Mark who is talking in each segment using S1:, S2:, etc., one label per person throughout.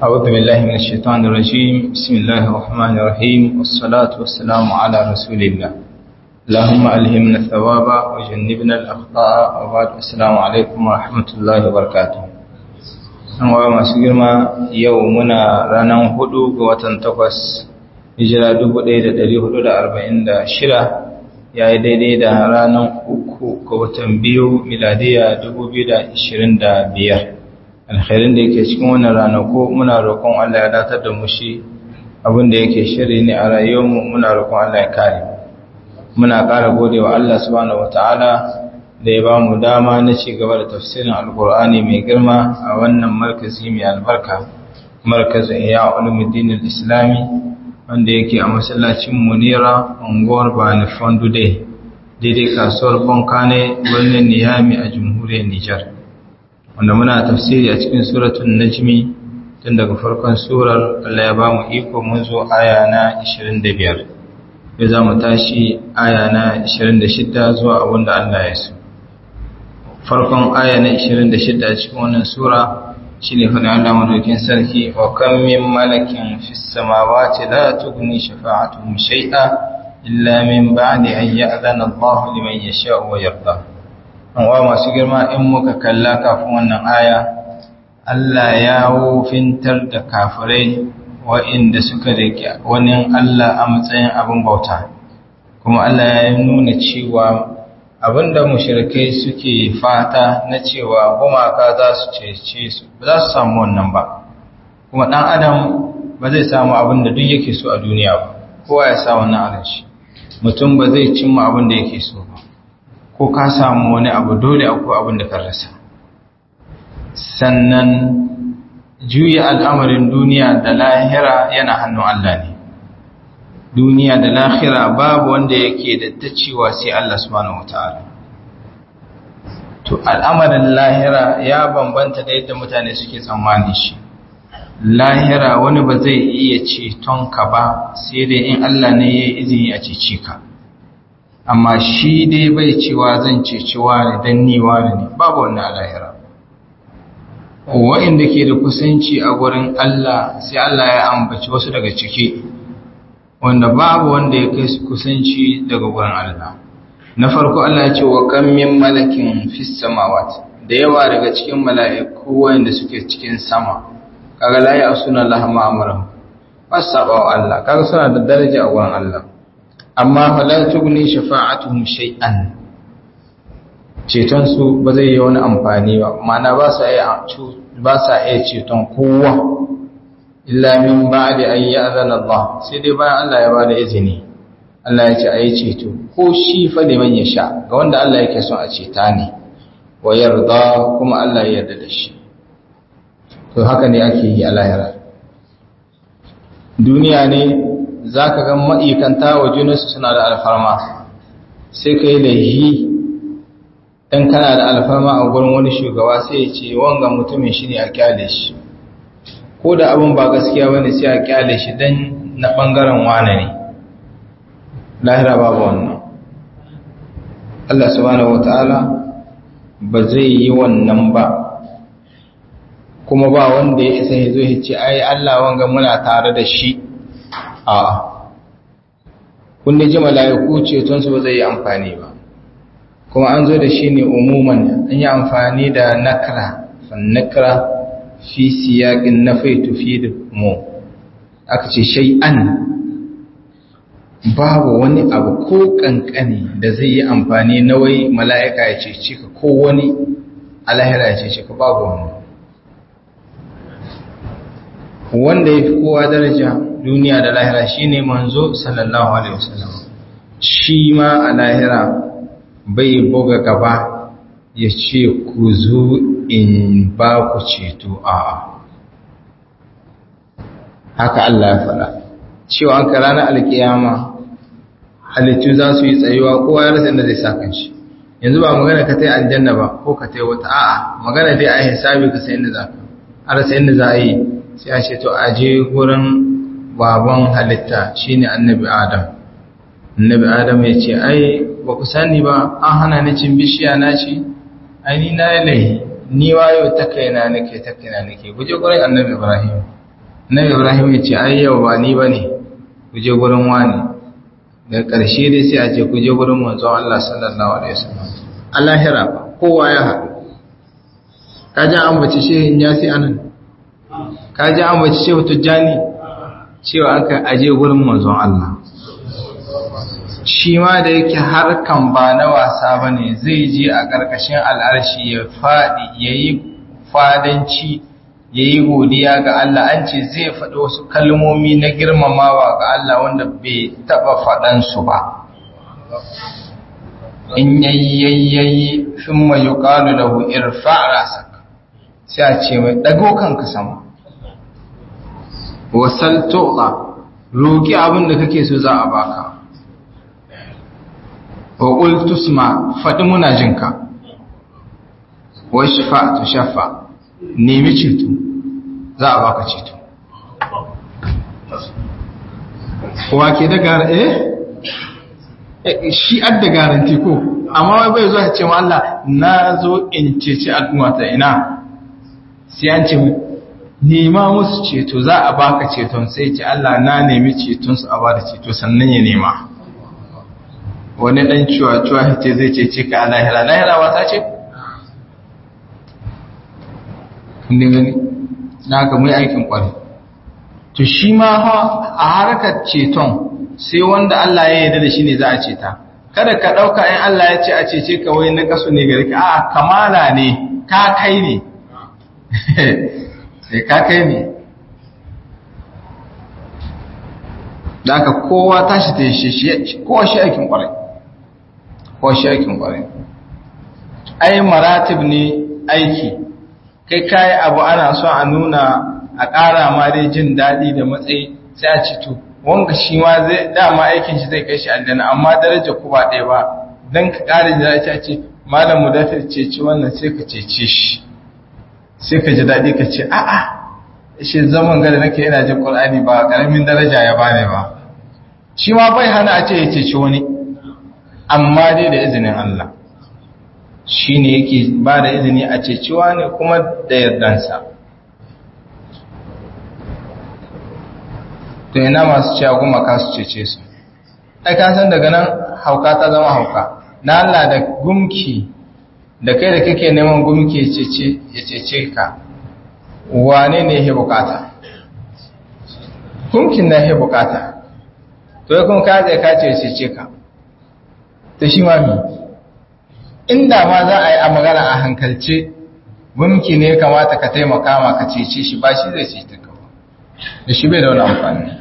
S1: أعوذ بالله من الشيطان الرجيم بسم الله الرحمن الرحيم والصلاة والسلام على رسول الله اللهم ألهمنا الثواب وجنبنا الأخطاء وبعد السلام عليكم ورحمة الله وبركاته wa masu girma yau muna ranar hudu ga watan takwas hijira 1446 ya yi daidai da ranar uku ga watan biyu miladiya 2025 alkhairin da yake cikin wannan ranako muna roƙon Allah ya datar da mu shi abinda yake shiri ne a rayuwarmu muna roƙon Allah ya kare muna ƙara gode wa Allah subhanahu wataala da ya ba mu dama na ci gaba da tafsirin alkur'ani mai girma a wannan markazi mai albarka markazin iya ulumuddin islami wanda yake a masallacin munira unguwar bani fondude daidai kasuwar bonkane birnin niyami a jamhuriyar nijar wanda muna tafsiri a cikin suratun najmi tun daga farkon surar allah ya ba mu iko mun zo aya na 25 ya za mu tashi aya na 26 zuwa abinda allah ya so farkon aya na 26 a cikin wannan sura shine fa Allah madaukin sarki wa kam min malakin fis samawati la tughni shafa'atuhum shay'a illa min ba'di an ya'zana Allah liman yasha'u wa yarda an wa masu girma in muka kalla kafin wannan aya Allah ya wofintar da kafirai wa'inda suka rike wani Allah a matsayin abin bauta kuma Allah ya nuna cewa abinda mushrikai suke fata na cewa gumaka za su cece su ba za su samu wannan ba kuma dan adam ba zai samu abinda duk yake so a duniya ba kowa ya sa wannan a shi mutum ba zai cimma abinda yake so ba ko ka samu wani abu dole akwai abinda ka rasa sannan juya al'amarin duniya da lahira yana hannun Allah ne duniya da lahira babu wanda yake da ta cewa sai Allah subhanahu wataala to al'amarin lahira ya bambanta da yadda mutane suke tsammani shi lahira wani ba zai iya ceton ka ba sai dai in Allah ne ya izini a cece ka amma shi dai bai cewa zan ceci wani dan ni wani ne babu wannan lahira wa'inda ke da kusanci a gurin Allah sai Allah ya ambaci wasu daga ciki wanda babu wanda ya kai su kusanci daga gurin Allah na farko Allah ya ce wa kan min malakin fis samawati da yawa daga cikin mala'iku wanda suke cikin sama kaga la ya suna Allah ma amara wasaba wa Allah kaga suna da daraja a gurin Allah amma fala tughni shafa'atuhum shay'an ceton su ba zai yi wani amfani ba ma'ana ba sa iya ba sa iya ceton kowa illa min ba'di an ya'zana Allah sai dai bayan Allah ya bada izini Allah ya ce ayi ceto ko shi fa liman yasha ga wanda Allah yake son a ceta ne wa yarda kuma Allah ya yarda da shi to haka ne ake yi a lahira duniya ne zaka ga ma'ikanta wa junansu suna da alfarma sai kai laihi dan kana da alfarma a gurin wani shugaba sai ya ce wanga mutumin shi ne a kyale shi ko da abin ba gaskiya bane sai a kyale shi dan na bangaren wane ne lahira babu wannan Allah subhanahu wataala ba zai yi wannan ba kuma ba wanda ya isa ya zo ya ce ai Allah wanga muna tare da shi a kun ji mala'iku ceton su ba zai yi amfani ba kuma an zo da shi ne umuman an yi amfani da nakra fan nakra fi siyaƙin na fai tufi da mu aka ce shay'an babu wani abu ko ƙanƙani da zai yi amfani na wai mala'ika ya cece ka ko wani alahira ya cece ka babu wani wanda ya fi kowa daraja duniya da lahira shi ne manzo sallallahu alaihi wasallam shi ma a lahira bai buga gaba ya ce ku zo in ba ku ceto a haka Allah ya faɗa cewa an ranar alkiyama halittu za su yi tsayuwa kowa ya rasa inda zai sa kanshi yanzu ba magana ka ta yi aljanna ba ko ka ta yi wata a'a magana dai a hisabi ka sai inda za ka a rasa inda za a yi sai a ce to a je gurin baban halitta shine annabi adam annabi adam ya ce ai ba ku sani ba an hana ni cin bishiya na ci ai ni na yi laihi ni wayo ta kaina nake ta kaina nake guje gurin annabi ibrahim Nabi Ibrahim ya ce ai yau ba ni bane ku je gurin wani da ƙarshe dai sai a ce ku je gurin manzon Allah sallallahu alaihi wasallam Allah hira ba kowa ya haɗu ka ji an bace shehin yasi anan ka ji an bace shehu tujjani cewa aka aje gurin manzon Allah shi ma da yake harkan ba na wasa ba ne zai je a ƙarƙashin al'arshi ya faɗi ya yi fadanci ya yi godiya ga Allah an ce zai faɗi wasu kalmomi na girmamawa ga Allah wanda bai taɓa faɗansu ba in yayyayyayi fin mai yi ƙalu da hu'ir fa'arasak sai a ce mai ɗago kanka sama wasal to'a roƙi abin da kake so za a baka wa qultu sma faɗi muna jinka wa shafa'tu shafa nemi ceto za a baka ceto wa ke da gara eh shi adda garanti ko amma wai bai zo ya ce ma Allah na zo in ceci al'umma ta ina sai an ce nema musu ceto za a baka ceton sai ce Allah na nemi ceton su a bada ceto sannan ya nema wani dan cuwa-cuwa ce zai ce ce ka lahira lahira wata ce? kundin gani na ga mai aikin kwari to shi ma a harkar ceton sai wanda Allah ya yarda da shi ne za a ceta kada ka ɗauka in Allah ya ce a cece ka wai na kasu ne gari ka a kamala ne ka kai ne sai ka kai ne da aka kowa tashi ta yi shi kowa shi aikin kwarai kowa shi aikin kwarai ai maratib ne aiki kai kayi abu ana so a nuna a ƙara ma dai jin daɗi da matsayi sai a ci to wanga shi ma zai dama aikin shi zai kai shi aljanna amma daraja ku ba ɗaya ba dan ka ƙara jin daɗi a ce malam mu dafa ceci wannan sai ka cece shi sai ka ji daɗi ka ce a'a shi zaman gada nake yana jin Qur'ani ba ƙaramin daraja ya bane ba shi ma bai hana a ce ya ceci wani amma dai da izinin Allah shi ne yake ba da izini a ceci wani kuma da yardansa to ina masu cewa kuma ka su cece su ai ka san daga nan hauka ta zama hauka na Allah da gumki da kai da kake neman gumki ya cece ka wane ne ya bukata gumkin na ya bukata to ya kuma ka zai ka ce ya cece ka ta shi ma mi inda ma za a yi a magana a hankalce gumki ne kamata ka taimaka ma ka cece shi ba shi zai cece ka da shi bai da wani amfani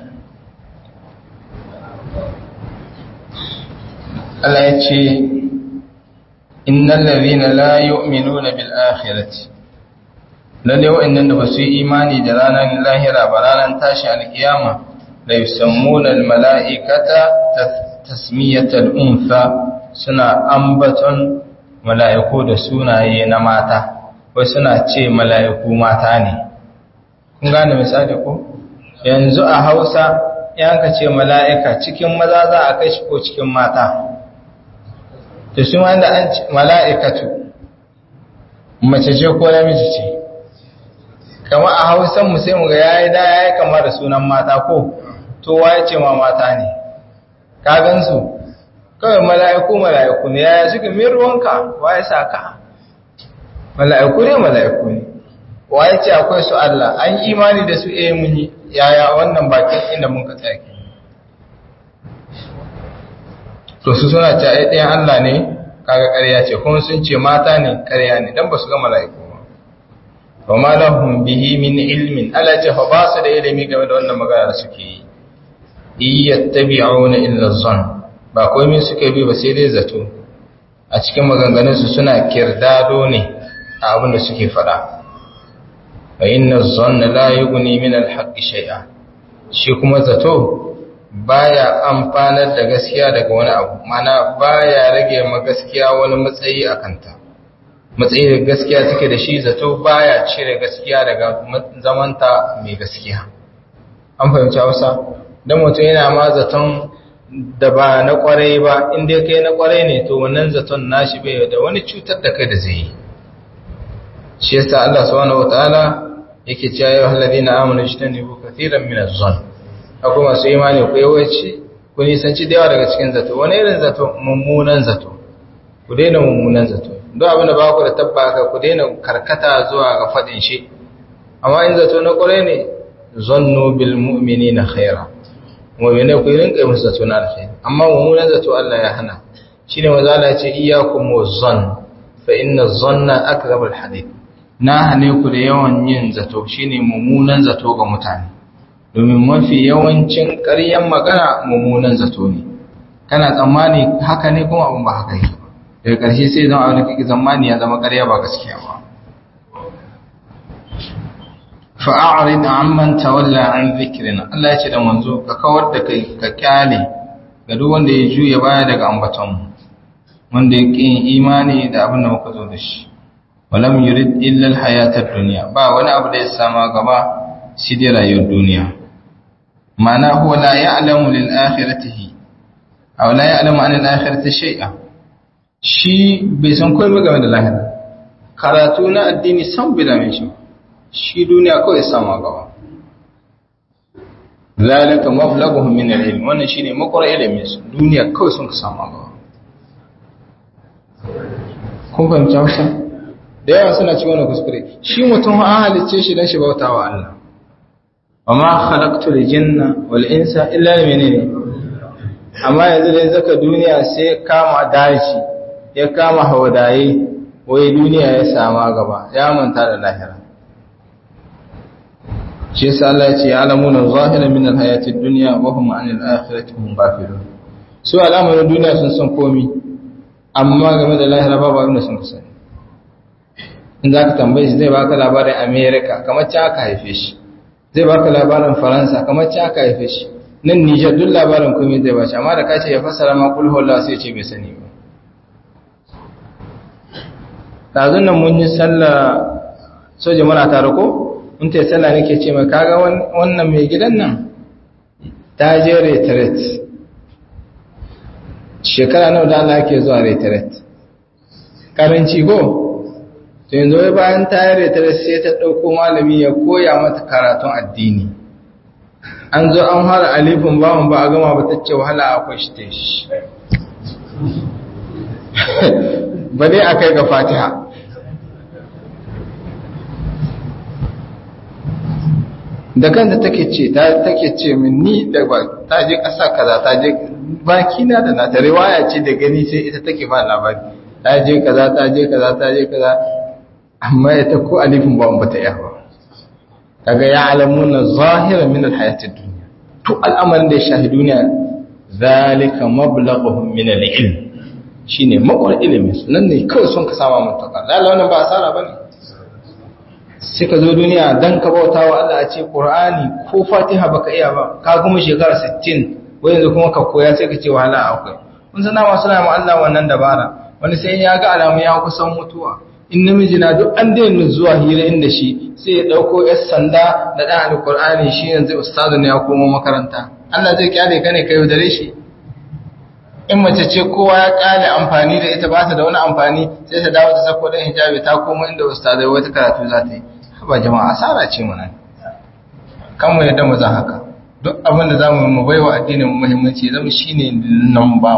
S1: Allah ya ce innal ladhina la yu'minuna bil akhirati lalle wa'annan da basu yi imani da ranar lahira ba ranar tashi alkiyama la yusammuna al mala'ikata tasmiyatal untha suna ambaton mala'iku da sunaye na mata wai suna ce mala'iku mata ne kun gane misali ko yanzu a Hausa yanka ce mala'ika cikin maza za a kai shi ko cikin mata to shi wanda an mala'ikatu mace ce ko namiji ce kama a hausan mu sai mu ga yayi da yayi kama da sunan mata ko to waye ce ma mata ne ka gansu kawai mala'iku mala'iku ne yaya suke min ruwanka waye saka mala'iku ne mala'iku ne waye ce akwai su Allah an imani da su eh mun yi yaya wannan bakin inda mun ka tsaya to su suna ce ai ɗayan Allah ne kaga ƙarya ce kuma sun ce mata ne ƙarya ne dan ba su ga mala'iku ba wa ma lahum bihi min ilmin ala ce fa ba su da ilimi game da wannan magana da suke yi iyattabi'una illa dhann ba komai suke bi ba sai dai zato a cikin maganganun su suna kirdado ne a abin da suke faɗa fa inna dhanna la yughni min al-haqqi shay'a shi kuma zato baya amfanar da gaskiya daga wani abu mana baya rage ma gaskiya wani matsayi a kanta matsayi da gaskiya take da shi zato baya cire gaskiya daga zamanta mai gaskiya an fahimci hausa don mutum yana ma zaton da ba na kwarai ba inda kai na kwarai ne to wannan zaton nashi bai da wani cutar da kai da zai yi shi yasa Allah subhanahu wataala yake cewa ya halladina amanu jitanibu kathiran min az-zann akwai masu imani ku yawanci ku nisanci da yawa daga cikin zato wani irin zato mummunan zato ku daina mummunan zato don abin da ba ku da tabbaka ku daina karkata zuwa ga faɗin shi amma in zato na ƙwarai ne zannu bil mu'minina khaira mu'mine ku rinka musu zato na alkhairi amma mummunan zato Allah ya hana shine maza Allah ya ce iyyakum wazann fa inna zanna akdhabul hadith na hane ku da yawan yin zato shine mummunan zato ga mutane domin mafi yawancin ƙaryan magana mummunan zato ne kana tsammani haka ne kuma abin ba haka yake daga ƙarshe sai zama abin da kake tsammani ya zama ƙarya ba gaskiya ba fa'arid amman tawalla an zikrina Allah ya ce da manzo ka kawar da kai ka kyale ga duk wanda ya juya baya daga ambaton wanda ya ƙin imani da abin da muka zo da shi walam yurid illa alhayata ad-dunya ba wani abu da ya sama gaba shi dai rayuwar duniya ma'ana huwa la ya'lamu lil akhiratihi aw la ya'lamu an al akhirati shay'a shi bai san komai game da lahira karatu na addini san bai dame shi shi duniya kawai sama gaba zalika mablaghuhum min al-ilm wannan shine makwara ilimin su duniya kawai sun ka sama gaba kun fahimci hausa da yawa suna ci wani kuskure shi mutum an halicce shi don shi bauta wa Allah wa ma khalaqtu al-jinna wal insa illa menene amma yanzu dai zaka duniya sai kama dashi ya kama hawadaye wai duniya ya sama gaba ya manta da lahira shi yasa Allah ya ce alamuna zahira min al-hayati ad-dunya wa hum 'anil akhirati hum ghafilun su al'amarin duniya sun san komi amma game da lahira babu abin da sun sani in za ka tambaye shi zai baka labarin america kamar ci aka haife shi zai baka labarin faransa kamar ci aka haife shi nan nijar duk labarin komai zai bashi amma da kace ya fassara ma kulhu Allah sai ce bai sani ba dazun nan mun yi sallah soja muna tare ko mun ta sallah nake ce mai kaga wannan mai gidan nan ta je retreat shekara nawa da Allah ke zuwa retreat karanci ko to yanzu wai bayan ta yi retreat sai ta ɗauko malami ya koya mata karatun addini an zo an fara alifin bawan ba a gama ba ta ce wahala akwai shi ta shi ba dai a kai ga fatiha da kanta take ce ta take ce min ni da ba ta je ƙasa kaza ta je baki na da na ta riwaya ce da gani sai ita take ba labari ta je kaza ta je kaza ta je kaza amma ita ko alifin ba ba ta iya ba kaga ya alamuna zahiran min alhayati dunya to al'amarin da ya shahi duniya zalika mablaghuhum min alilm shine makwar ilimin su nan ne kawai sun ka sama mutaka lalle wannan ba asara bane sai ka zo duniya dan ka bauta wa Allah a ce Qur'ani ko Fatiha baka iya ba ka kuma shekara 60 wai yanzu kuma ka koya sai ka ce wahala akwai kun san dama suna ma Allah wannan dabara wani sai ya ga alamu ya kusan mutuwa in namiji na duk an daina zuwa hira inda shi sai ya dauko yar sanda da dan alqur'ani shi yanzu ustazu ne ya koma makaranta Allah zai kyale ka ne kai dare shi in mace ce kowa ya kyale amfani da ita ba ta da wani amfani sai ta dawo ta sako dan hijabi ta koma inda ustazai wata karatu za ta yi ba jama'a asara ce mu nan kan mu yadda mu za haka duk abin da zamu mu baiwa addinin mu muhimmanci zama shine number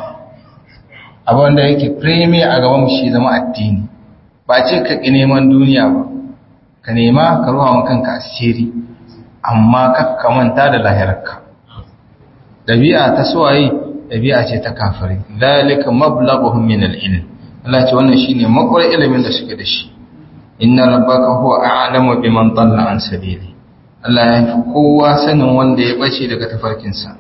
S1: 1 abin da yake premier a gaban mu shi zama addini ba ce ka ki neman duniya ba ka nema ka ruwa mu kanka asiri amma ka manta da lahirarka dabi'a ta suwaye dabi'a ce ta kafiri zalika mablaghuhum min al-ilm Allah ce wannan shine makwar ilimin da suke da shi inna rabbaka huwa a'lamu biman dalla an sabili Allah ya fi kowa sanin wanda ya bace daga tafarkinsa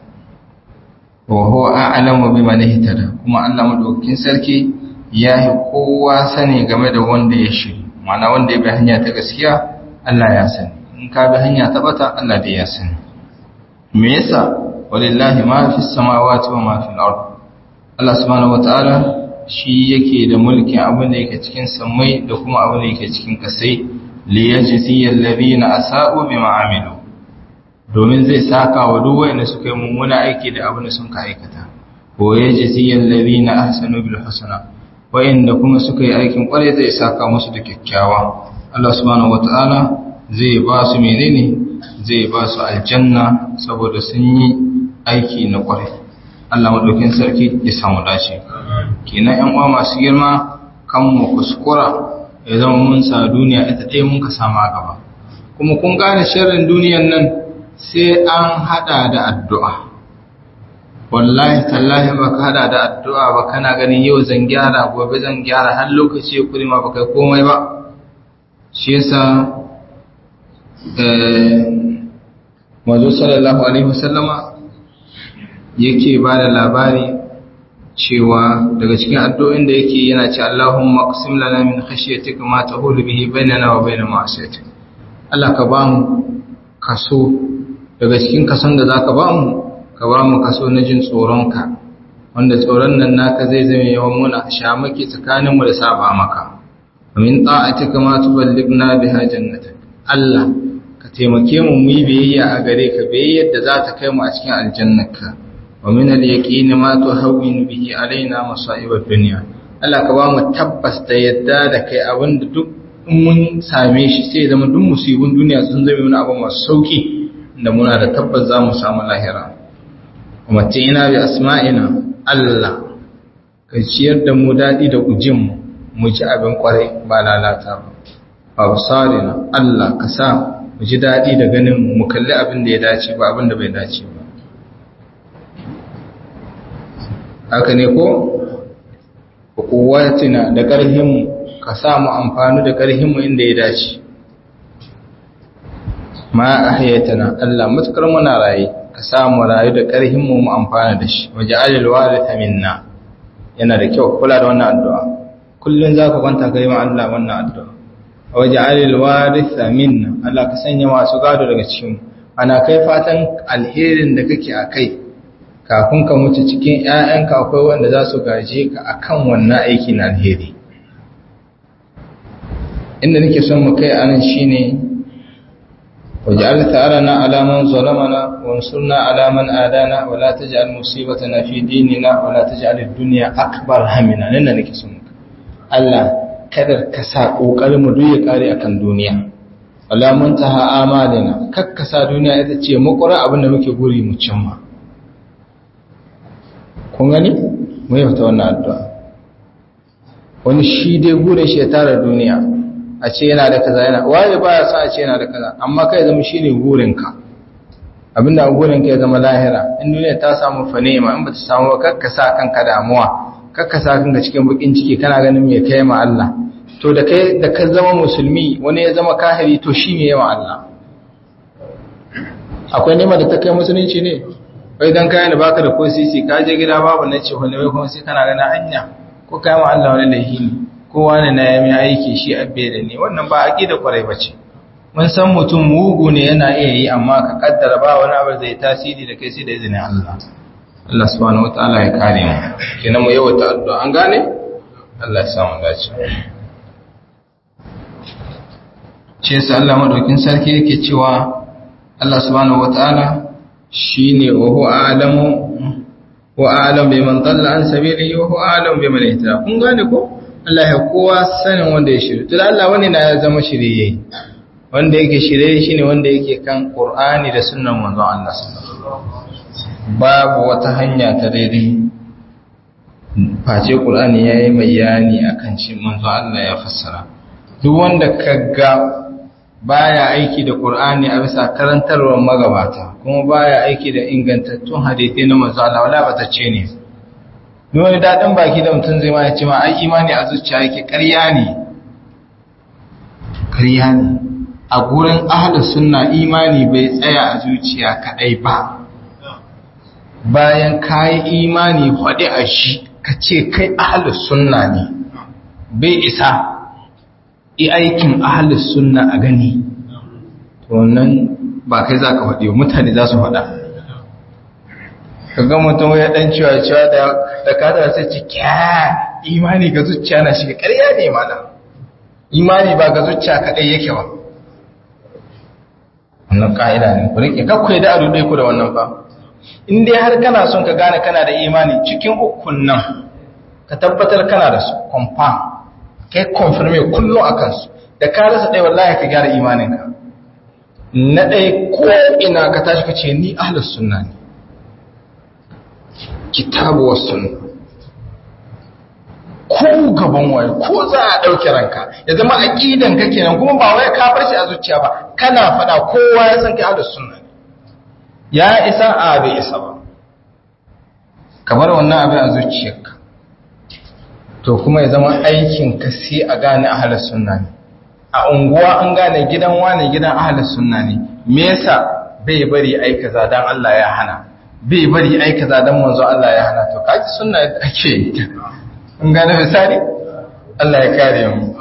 S1: wa huwa a'lamu biman ihtada kuma Allah madaukakin sarki ya fi kowa sani game da wanda ya shiri ma'ana wanda ya bi hanya ta gaskiya Allah ya sani in ka bi hanya ta bata Allah dai ya sani me yasa walillahi ma fi samawati wa ma fi al-ard Allah subhanahu wataala shi yake da mulkin abin da yake cikin samai da kuma abin da yake cikin kasai li yajziyal ladina asa'u bima amilu domin zai saka wa duk wanda suka yi mummuna aiki da abin da sun ka aikata ko yajziyal ladina ahsanu bil husna wa'inda kuma suka yi aikin kware zai saka musu da kyakkyawa Allah subhanahu wataala zai ba su menene zai ba su aljanna saboda sun yi aiki na kwarai Allah madaukin sarki ya samu dace kenan ƴan uwa masu girma kan mu kuskura ya zama mun sa duniya ita ɗaya mun ka sama gaba kuma kun gane sharrin duniyan nan sai an hada da addu'a wallahi tallahi ba ka hada da addu'a ba kana ganin yau zan gyara gobe zan gyara har lokaci ya kuri ma ba kai komai ba shi yasa mazu sallallahu alaihi wasallama yake ba da labari cewa daga cikin addu'o'in da yake yana ce Allahumma qsim lana min khashyatika ma tahulu bihi bainana wa bain ma'asiyatik Allah ka ba mu kaso daga cikin kason da zaka ba mu ka ba mu kaso na jin tsoronka wanda tsoron nan naka zai zama yawan muna shamaki tsakanin mu da saba maka min ta'atika ma tuballighna biha jannatak Allah ka taimake mu mu yi biyayya a gare ka biyayyar da za ta kai mu a cikin aljannarka wa min al-yaqini ma tuhawwinu bihi alaina masa'ib ad-dunya Allah ka ba mu tabbas da yadda da kai abinda duk mun same shi sai zama duk musibin duniya sun zama wani abu masu sauki da muna da tabbas za mu samu lahira kuma ina bi asma'ina Allah ka ciyar da mu dadi da ujin mu mu ji abin kwarai ba lalata ba absarina Allah ka sa mu ji dadi da ganin mu kalli abin da ya dace ba abin da bai dace ba haka ne ko kuwatina da ƙarhinmu ka sa mu amfani da ƙarhinmu inda ya dace ma ahyatana Allah mutkar muna raye ka sa mu rayu da ƙarhinmu mu amfana da shi waje alil waritha minna yana da kyau kula da wannan addu'a kullun zaka kwanta kai ma Allah wannan addu'a waje alil waritha minna Allah ka sanya masu gado daga cikin ana kai fatan alherin da kake a kai kafin ka mutu cikin ‘ya'yanka akwai wanda za su gaje ka a kan wannan aiki na alheri inda nake son mu kai anan shi ne waje ta'ala na alaman zalamana wansurna alaman adana wala ta ji almusibata na fi dinina wala ta ji duniya akbar hamina nan da nake son mu Allah kada ka sa ƙoƙarin mu duk ya kare akan duniya wala mun taha amalina kakkasa duniya ita ce makura abin da muke guri mu cimma kun gani mai fata wannan addu'a wani shi dai gure shi ya tara duniya a ce yana da kaza yana waye ba ya sa a ce yana da kaza amma kai zama shi ne gurinka abinda a gurinka ya zama lahira in duniya ta samu fanema in ba ta samu kakka sa kanka damuwa kakka sa kanka cikin bakin ciki kana ganin mai kai ma Allah to da kai da ka zama musulmi wani ya zama kahiri to shi ne yawa Allah akwai nema da ta kai musulunci ne wai dan kayan da baka da ko sisi ka je gida babu na ce wani wai kuma sai kana gana hanya ko kai ma Allah wani lahi ne ko wani na yami aiki shi abbe da ne wannan ba aqida kwarai bace mun san mutum mugu ne yana iya yi amma ka kaddara ba wani abu zai tasiri da kai sai da izinin Allah Allah subhanahu wataala ya kare mu kenan mu yawa addu'a an gane Allah ya samu dace shi yasa Allah madaukin sarki yake cewa Allah subhanahu wataala shine wa huwa a'lamu wa a'lam biman dalla an sabilihi wa huwa a'lam biman ihtada kun gane ko Allah ya kowa sanin wanda ya shirye to Allah wani na ya zama shirye wanda yake shirye shine wanda yake kan Qur'ani da sunnan manzon Allah sallallahu babu wata hanya ta daidai face Qur'ani yayi bayani akan shi manzon Allah ya fassara duk wanda kaga baya aiki da Qur'ani a bisa karantarwar magabata kuma baya aiki da ingantattun hadisi na manzo Allah wala batacce ne duk wani dadin baki da mutum zai ma ya ce ma ai imani a zuciya yake ƙarya ne ƙarya ne a gurin ahlus sunna imani bai tsaya a zuciya kadai ba bayan kai imani faɗi a shi ka ce kai ahlus sunna ne bai isa yi aikin ahalus sunna a gani to wannan ba kai za ka faɗi mutane za su faɗa ka ga mutum ya ɗan cewa cewa da kada sai ce kya imani ga zuciya na shiga ƙarya ne mana imani ba ga zuciya kaɗai yake ba wannan ƙa'ida ne ku rike kakwai da adu ɗai ku da wannan fa in dai har kana son ka gane kana da imani cikin ukun nan ka tabbatar kana da su confirm kai confirme kullum a kansu da ka rasa ɗaya wallahi ka gyara imaninka na ɗaya ko ina ka tashi ka ce ni ahlus sunna ne kitabu was sunna ko gaban waye ko za a ɗauki ranka ya zama aqidan ka kenan kuma ba wai ka bar shi a zuciya ba kana faɗa kowa ya san kai ahlus sunna ne ya isa a bai isa ba ka bar wannan abin a zuciyarka to kuma ya zama aikin ka sai a gane ahlus sunna ne a unguwa an gane gidan wane gidan ahlus sunna ne me yasa bai bari ai kaza dan Allah ya hana bai bari ai kaza dan manzo Allah ya hana to kaji sunna ake yi an gane misali Allah ya kare mu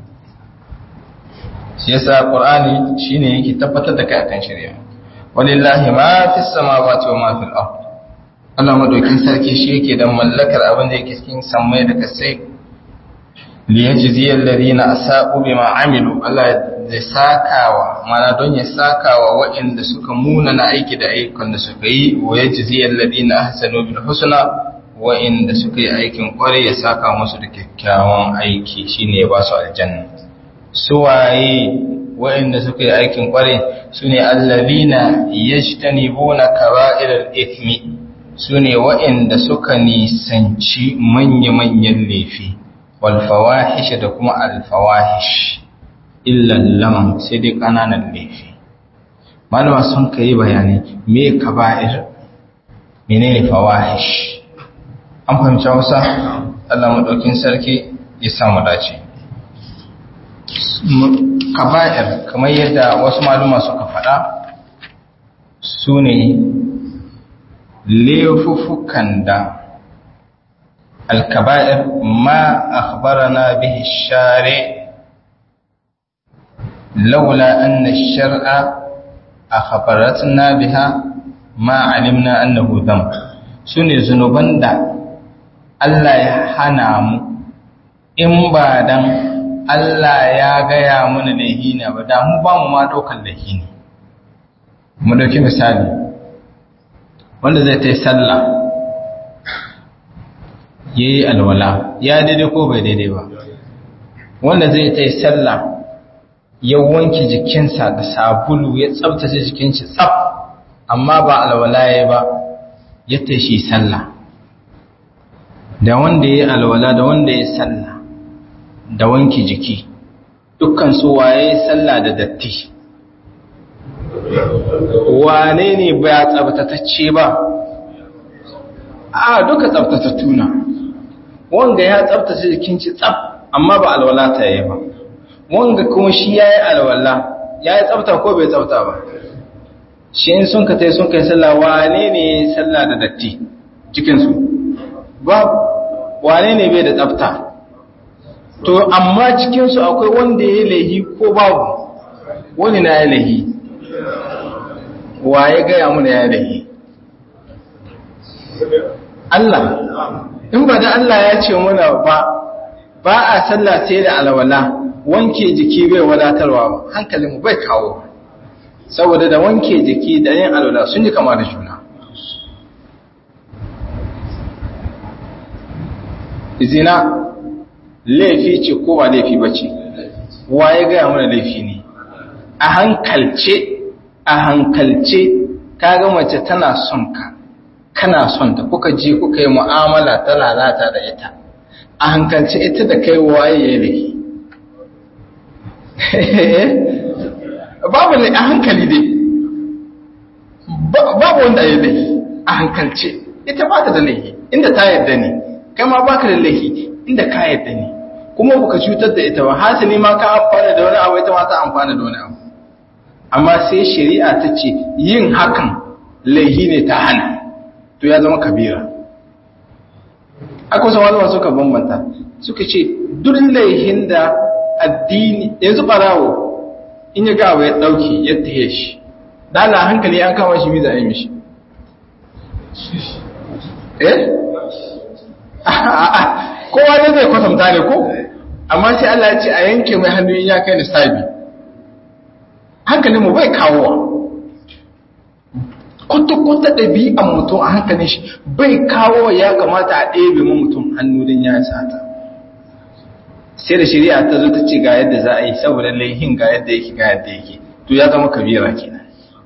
S1: shi yasa qur'ani shine yake tabbatar da kai akan shari'a walillahi ma fis samawati wa ma fil ard Allah madaukin sarki shi yake da mallakar abin da yake cikin sammai da kasai liyajziya alladhina asa'u bima amilu Allah zai sakawa mana don ya sakawa waɗanda suka muna na aiki da ayyukan da suka yi wa yajziya alladhina ahsanu bil husna waɗanda suka yi aikin kware ya saka musu da kyakkyawan aiki shine ya ba su aljanna suwaye waɗanda suka yi aikin kware sune alladhina yajtanibuna kaba'iral ithmi sune waɗanda suka nisanci manya-manyan laifi walfawahish da kuma alfawahish illan lam sai dai kananan laifi malama sun kai bayani me kaba'ir menene fawahish an fahimci Hausa Allah madaukin sarki ya samu dace kaba'ir kamar yadda wasu maluma suka faɗa su ne laifuffukan da الكبائر ما أخبرنا به الشارع لولا أن الشرع أخبرتنا بها ما علمنا أنه ذنب سوني ذنوبان دا Allah ya hana mu in ba dan Allah ya gaya mana laihi ne ba da mu ba mu ma ɗaukar laihi ne mu ɗauki misali wanda zai ta yi sallah ya yi alwala ya daidai ko bai daidai ba wanda zai ta yi sallah ya wanke jikinsa da sabulu ya tsabtace jikinsa tsab amma ba alwala ya ba ya ta shi sallah da wanda ya yi alwala da wanda ya yi sallah da wanke jiki dukkan su waye sallah da datti wane ne ba tsabtatacce ba a duka tsabtatattu na wanga ya tsabtace jikin shi tsab amma ba alwala ta yi ba wanga kuma shi ya yi alwala ya yi tsabta ko bai tsabta ba shi in sun ka tai sun kai sallah wane ne sallah da datti cikinsu ba wane ne bai da tsabta to amma cikinsu akwai wanda ya yi laihi ko babu wani na ya laihi wa ya gaya muna ya laihi Allah in ba da Allah ya ce muna ba ba a sallah sai da alwala wanke jiki bai wadatarwa ba hankalinmu bai kawo saboda da wanke jiki da yin alwala sun yi kama da juna zina laifi ce ko ba laifi ba ce waye gaya mana laifi ne a hankalce a hankalce kaga mace tana son ka kana son ta kuka je kuka yi mu'amala ta lalata da ita a hankalce ita da kai waye ya laifi babu ne a hankali dai babu wanda ya laifi a hankalce ita ba ta da laifi inda ta yadda ne kai ma baka da laifi inda ka yadda ne kuma baka cutar da ita ba hasali ma ka amfana da wani abu ita ma ta amfana da wani abu amma sai shari'a ta ce yin hakan laifi ne ta hana to ya zama kabira akwai sama suka bambanta suka ce duk laihin da addini yanzu barawo in ya gawa ya dauki ya tahe shi dala hankali an kama shi miza a yi mishi eh kowa ne zai kwatanta ne ko amma sai Allah ya ce a yanke mai hannu in ya kai nisabi hankalin mu bai kawowa kwata-kwata ɗabi'an mutum a hankalin shi bai kawo ya kamata a ɗebe mu mutum hannu don ya sata sai da shari'a ta zo ta ce ga yadda za a yi saboda laihin ga yadda yake ga yadda yake to ya zama kabira kenan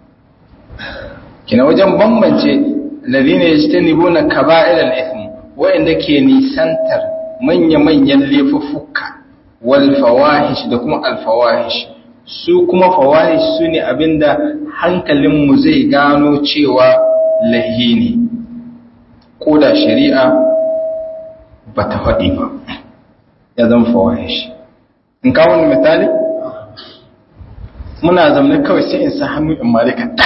S1: kina wajen bambance ladina yajtanibuna kaba'ir al-ithm wa'inda ke nisantar manya-manyan laifuffuka wal fawahish da kuma al fawahish su kuma fawahish su ne abinda hankalinmu zai gano cewa lahi ne ko da shari'a ba ta faɗi ba ya zama fawahish in kawo ni misali muna zamne kawai sai in sa hannu in malika ta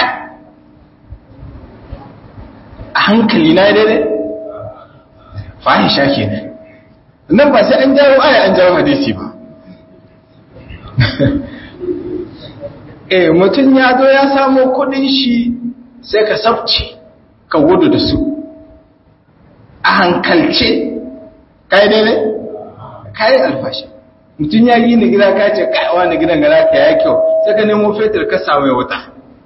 S1: a hankali na daidai fahisha ke nan ba sai an jawo aya an jawo hadisi ba eh mutum ya zo ya samo kudin shi sai ka sabce ka gudu da su a hankalce kai daidai kai alfashi mutum ya yi ni gida ka ce kaiwa ni gidan gara ka ya kyau sai ka nemo fetur ka samu ya wuta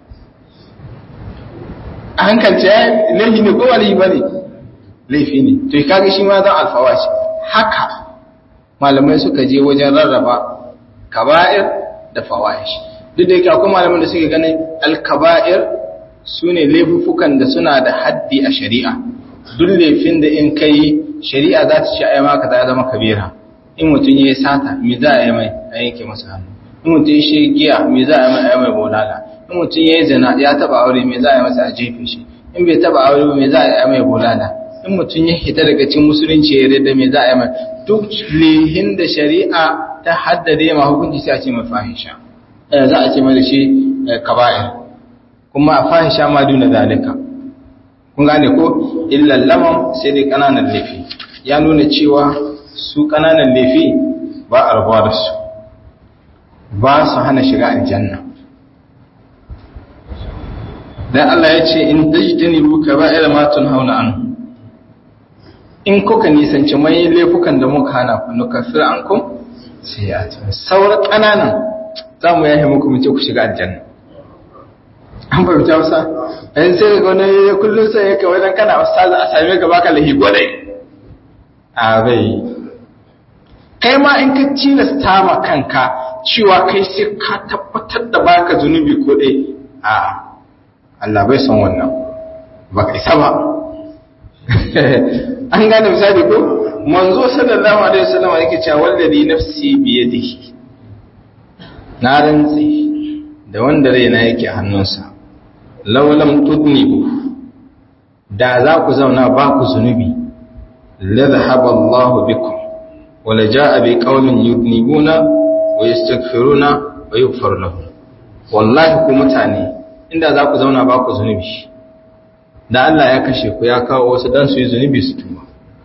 S1: a hankalce ya laifi ne ko wani ba ne laifi ne to kaga shi ma zan alfawashi haka malamai suka je wajen rarraba kaba'ir da fawahish duk da yake akwai malaman da suke ganin alkaba'ir su ne laifukan da suna da haddi a shari'a duk laifin da in kai shari'a za ta ce ai maka ta zama kabira in mutum ya yi sata me za a yi mai a yanke masa hannu in mutum ya shi giya me za a yi mai a yi mai bolala in mutum ya yi zina ya taba aure me za a yi masa a jefe shi in bai taba aure me za a yi mai bolala in mutum ya hita daga cikin musulunci ya da me za a yi mai duk lihin da shari'a ta haddade ma hukunci sai a ce mai fahisha za a ce mai da shi kaba'ir kuma a fahisha ma duna zalika kun gane ko illal lamam sai dai kananan laifi ya nuna cewa su kananan laifi ba a rabuwa da su ba su hana shiga aljanna dan Allah ya ce in tajtanibu kaba'ira ma tunhauna an in kuka nisanci mai laifukan da muka hana ku nukaffir ankum sai ya ce sauran kananan zamu yahe muku mu ce ku shiga aljanna an fahimta wasa ɗan sai daga wani kullum sai yake wajen kana ustaz a same ka baka lahi gwadai a bai kai ma in ka tilasta ma kanka cewa kai sai ka tabbatar da baka zunubi ko dai a Allah bai son wannan baka isa ba an gane misali ko manzo sallallahu alaihi wasallam yake cewa wallazi nafsi biyadihi na rantsi da wanda raina yake hannunsa laulam tudnibu da za ku zauna ba ku zunubi la dhahaba Allahu bikum wa la jaa bi qaumin yudnibuna wa yastaghfiruna wa yughfar lahum wallahi ku mutane inda za ku zauna ba ku zunubi da Allah ya kashe ku ya kawo wasu dan su yi zunubi su tuba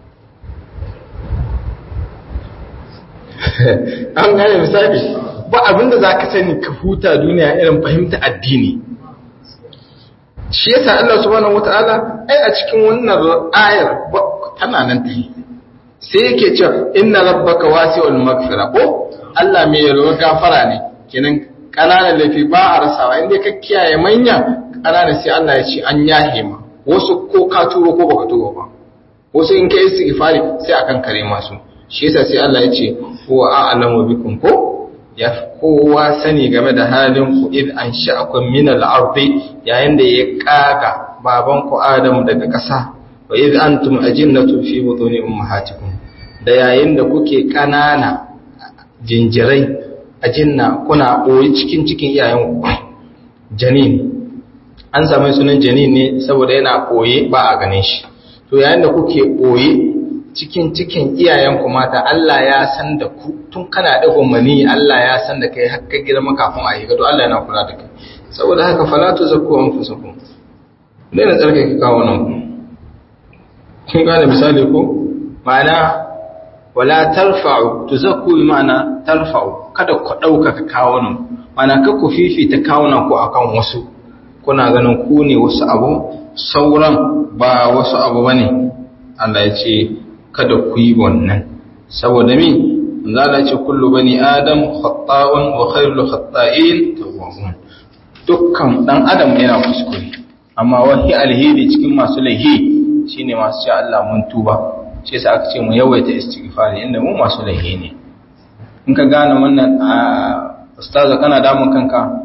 S1: an gane misali ba abinda za ka sani ka huta duniya irin fahimta addini shi yasa Allah subhanahu wataala ai a cikin wannan ayar tana nan ta sai yake cewa inna rabbaka wasi'ul maghfira ko Allah mai yalwar gafara ne kenan kananan laifi ba a rasawa inda ka kiyaye manya kanana sai Allah ya ce an yahe ma wasu ko ka turo ko baka turo ba wasu in ka istighfari sai akan kare masu shi yasa sai Allah ya ce huwa a'lamu bikum ko ya kowa sani game da halin ku id an sha'akum min al-ardi yayin da ya kaga baban ku Adam daga ƙasa wa id antum ajinnatu fi butuni ummahatikum da yayin da kuke kanana jinjirai ajinna kuna boye cikin cikin iyayen ku janin an samu sunan janin ne saboda yana boye ba a ganin shi to yayin da kuke boye cikin cikin iyayenku mata Allah ya san da ku tun kana dagon mani Allah ya san da kai har ka girma kafin a yi gado Allah yana kula da kai saboda haka fala tu zakku anfusakum ne na tsarka ki kawo nan kun gane misali ko ma'ana wala tarfa'u tuzakku bi ma'ana tarfa'u kada ku dauka ka kawo nan ma'ana ka ku fifita kawunan ku akan wasu kuna ganin ku ne wasu abu sauran ba wasu abu bane Allah ya ce kada ku yi wannan saboda mi zala ce kullu bani adam khata'un wa khairul khata'in tawwabun dukkan dan adam yana kuskure amma wahi alheri cikin masu laihi shine masu ce Allah mun tuba shi yasa aka ce mu yawaita istighfari inda mu masu laihi ne in ka gane wannan ustaza kana damun kanka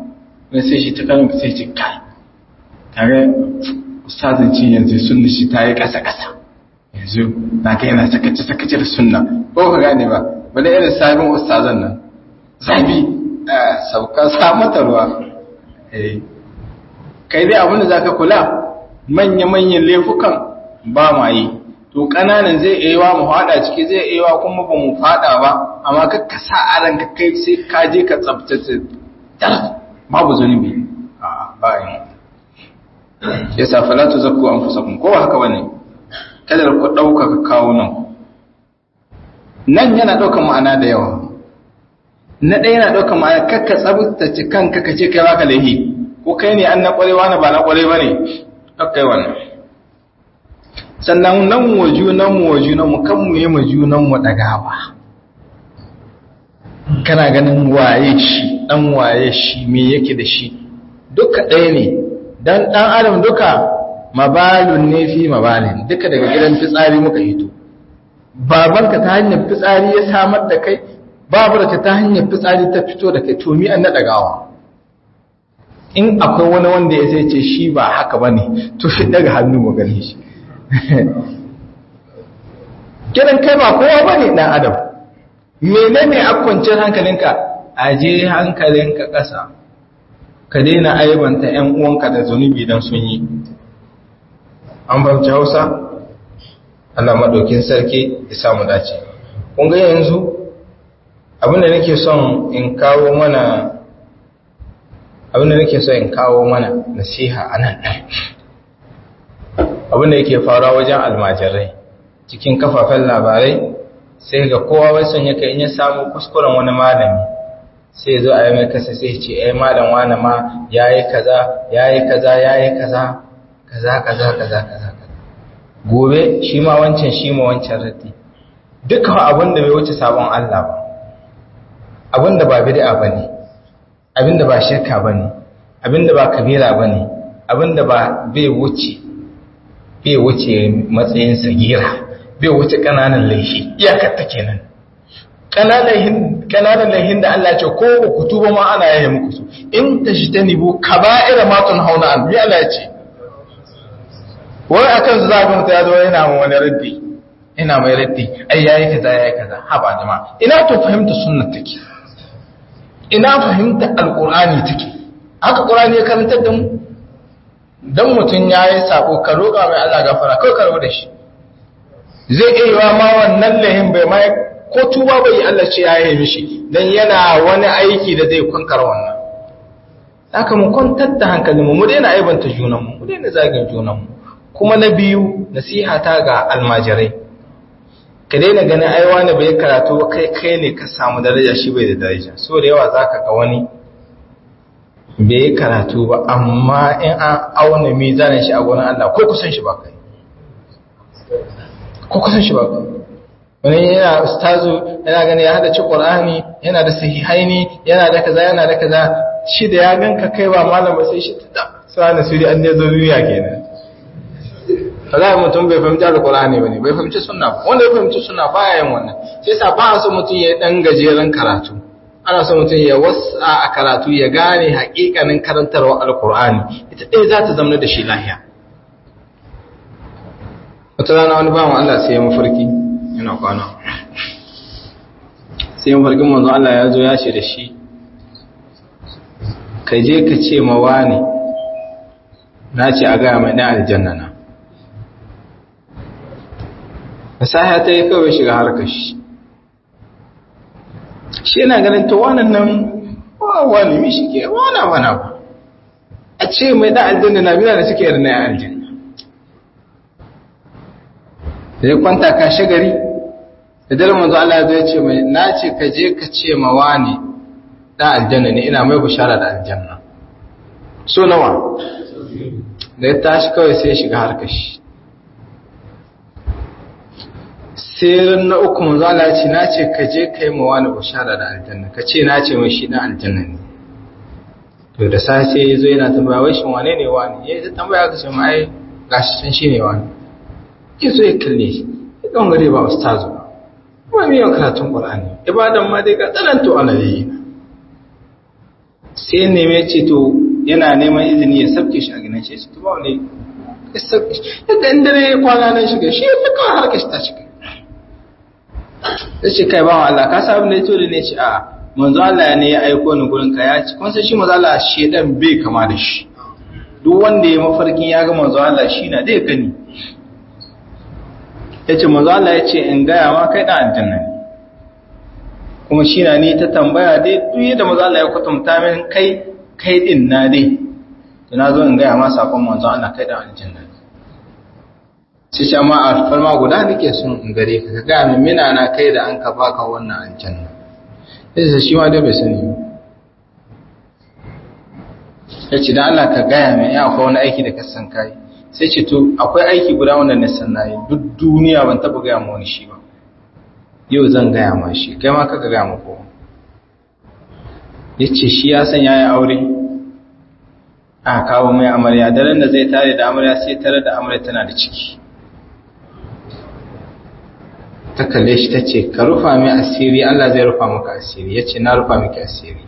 S1: wani sai shi ta kanin ka sai ce kai kare ustazin ci yanzu sunna shi ta yi ƙasa ƙasa yanzu na ga yana sakace sakace da sunna ko ka gane ba bane irin sabon ustazan nan zabi sauka sa mata ruwa kai dai abinda za ka kula manya-manyan laifukan ba ma yi to ƙananan zai iya wa mu fada ciki zai iya wa kuma ba mu fada ba amma ka ka sa a ranka kai sai ka je ka tsabtace dar babu zunubi a bayan ya sa falatu zakku an fusakun ko haka bane kada ku dauka ka kawo nan nan yana daukar ma'ana da yawa na ɗaya yana daukar ma'ana kakka tsabtace kanka ka ce kai baka laifi ko kai ne an na kwarewa na ba na kwarewa ne kakkai wannan sannan nan wa junanmu wa junanmu kan mu yi ma junanmu ɗagawa kana ganin waye shi ɗan waye shi me yake da shi duka ɗaya ne don ɗan adam duka mabalun ne fi mabalin duka daga gidan fitsari muka hito babanka ta hanyar fitsari ya samar da kai babarka ta hanyar fitsari ta fito da kai to mi an na ɗagawa in akwai wani wanda ya sai ce shi ba haka ba ne to shi daga hannu mu gani shi kiran kai ba kowa ba ne ɗan adam mene ne a kwanciyar hankalinka a je hankalinka ƙasa ka daina aibanta ‘yan uwanka da zunubi don sun yi an fahimci hausa Allah maɗaukin sarki ya samu dace kun ga yanzu abinda nake son in kawo mana abinda nake so in kawo mana nasiha a nan abinda yake faruwa wajen almajirai cikin kafafen labarai sai ga kowa wai son yake in ya samu kuskuren wani malami sai zo a yi mai kasa sai ce ai malam wani ma yayi kaza yayi kaza yayi kaza kaza kaza kaza kaza gobe shi ma wancan shi ma wancan raddi dukkan abin da bai wuce sabon Allah ba abin da ba bid'a bane abinda ba shirka bane abinda ba kabira bane abinda ba bai wuce bai wuce matsayin sagira bai wuce kananan laifi iyakar ta kenan kananan kananan laifin da Allah ya ce ko ku tuba ma ana yaye muku su in tashtanibu kaba'ira ma tunhauna an bi Allah ya ce wai akan su zabi mutum ya zo yana mu wani raddi ina mai raddi ai yayi kaza yayi kaza haba jama'a ina to fahimta sunnar take ina fahimta alkur'ani take haka qur'ani ya karantar da mu dan mutun yayi sako ka roƙa mai Allah gafara kai ka da shi zai iya ma wannan lahin bai mai ko tuba bai Allah ce yayi mishi dan yana wani aiki da zai kwankar wannan haka mu kwantar da hankalin mu mu daina aibanta junan mu mu daina zagin junan mu kuma na biyu nasiha ta ga almajirai ka daina ganin ai wani bai karatu ba kai kai ne ka samu daraja shi bai da daraja so da yawa zaka ga wani bai karatu ba amma in an auna mizanin shi a gurin Allah ko kusan shi ba kai ko kusan shi ba kai wani yana ustazu yana gani ya hada ci qur'ani yana da sahihaini yana da kaza yana da kaza shi da ya ganka kai ba malam ba sai shi ta sai na suri an ne zo duniya kenan Allah mutum bai fahimci alkur'ani bane bai fahimci sunna ba wanda ya fahimci sunna baya yin wannan sai sa ba so mutum ya dan gajeren karatu ana so mutum ya wasa a karatu ya gane haƙiƙanin karantarwa alkur'ani ita ɗaya za ta zama da shi lahiya wata rana wani bawan Allah sai ya mafarki yana kwana sai mafarkin manzo Allah ya zo ya ce da shi ka je ka ce ma wani na ce a gaya mai ɗan aljanna na fasaha ta yi kawai shiga harkar shi shi yana ganin ta wannan nan wani mi shi ke wana wana ba a ce mai da aljanna na biya da suke yarda ya aljanna da ya kwanta ka shagari da dare manzo Allah ya zo ya ce mai na ce ka je ka ce ma wani da aljanna ne ina mai bishara da aljanna so nawa da ya tashi kawai sai ya shiga harkar shi sai na uku manzo Allah ya ce na ce ka je kai ma wani bushara da aljanna ka ce na ce mai shi na aljanna ne to da sai sai yazo yana tambaya wai shin wane ne wani ya ta tambaya ka ce ma ai gashi can shi ne wani ke so ya kalle shi ya kan gare ba ustazu ba mai yawan karatun qur'ani ibadan ma dai ga tsananto ana yi sai ne me ce to yana neman izini ya sabke shi a ginin shi to ba wani yadda in dare ya kwana nan shiga shi ya kawai harkar shi ta shiga ya ce kai ba Allah ka sa abin da ya tori ne ce a manzo Allah ne ya aiko ni gurin ka ya ci kun san shi manzo Allah shedan bai kama da shi duk wanda ya mafarkin ya ga manzo Allah shi na dai gani ya ce manzo Allah ya ce in gaya ma kai dan aljanna ne kuma shi na ni ta tambaya dai duk yadda manzo Allah ya kwatanta min kai kai din na dai to na zo in gaya ma sakon manzo Allah kai dan aljanna sai ce amma alfarma guda nake son in gare ka ka gaya min mina na kai da an ka baka wannan aljanna sai shi ma dai bai sani ya ce da Allah ka gaya min ya akwai wani aiki da ka san kai sai ce to akwai aiki guda wanda na san nayi duk duniya ban taba gaya ma wani shi ba yau zan gaya ma shi kai ma kaka gaya ma kowa ya ce shi ya san ya yi aure a kawo mai amarya daren da zai tare da amarya sai tare da amarya tana da ciki ta kalle shi ta ce ka rufa mai asiri Allah zai rufa maka asiri ya ce na rufa miki asiri